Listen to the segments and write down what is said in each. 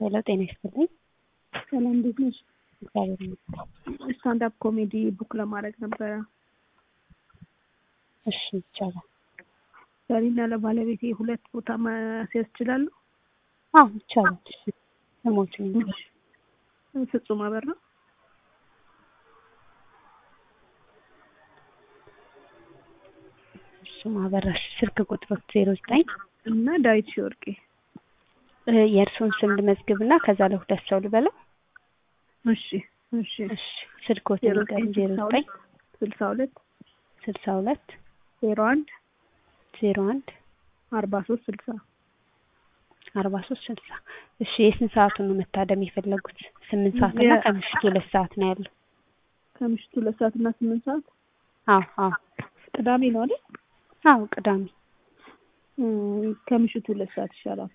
ሄሎ ጤና ይስጥልኝ። ሰላም እንዴት ነሽ? እግዚአብሔር ይመስገን። ስታንዳፕ ኮሜዲ ቡክ ለማድረግ ነበረ። እሺ ይቻላል። ለእኔና ለባለቤቴ ሁለት ቦታ ማስያዝ ይችላሉ? አዎ ይቻላል። እሺ ስሞችን ይንገር። ፍጹም አበራ እሱም አበራሽ ስልክ ቁጥሮች ዜሮ ዘጠኝ እና ዳዊት ሺወርቄ የእርስዎን ስም ልመዝግብና ከዛ ለሁለት ሰው ልበለው። እሺ እሺ እሺ ስልክዎትን ንገሩኝ። ዜሮ ዘጠኝ ስልሳ ሁለት ስልሳ ሁለት ዜሮ አንድ ዜሮ አንድ አርባ ሶስት ስልሳ አርባ ሶስት ስልሳ እሺ የስንት ሰዓቱን ነው መታደም የፈለጉት? ስምንት ሰዓት እና ከምሽቱ ሁለት ሰዓት ነው ያለው። ከምሽቱ ሁለት ሰዓት እና ስምንት ሰዓት አዎ አዎ ቅዳሜ ነው አይደል? አዎ ቅዳሜ። እም፣ ከምሽቱ ሁለት ሰዓት ይሻላል።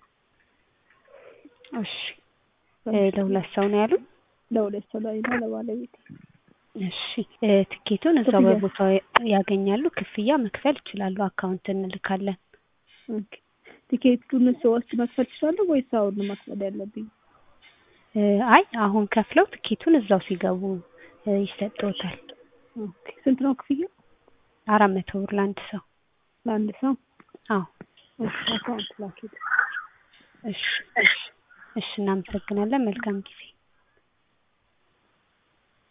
እሺ ለሁለት ሰው ነው ያሉት? ለሁለት ሰው ላይ ነው ለባለቤቴ። እሺ እ ትኬቱን እዛው ክፍያ? በቦታው ያገኛሉ። ክፍያ መክፈል ይችላሉ። አካውንት እንልካለን። ኦኬ። ቲኬቱን ስወስድ መክፈል እችላለሁ ወይስ አሁን ነው መክፈል ያለብኝ? እ አይ አሁን ከፍለው ትኬቱን እዛው ሲገቡ እ ይሰጥዎታል። ኦኬ። ስንት ነው ክፍያው? አራት መቶ ብር ለአንድ ሰው። ለአንድ ሰው? አዎ እሺ፣ አካውንት ላኪት። እሺ እሺ እሺ እናመሰግናለን። መልካም ጊዜ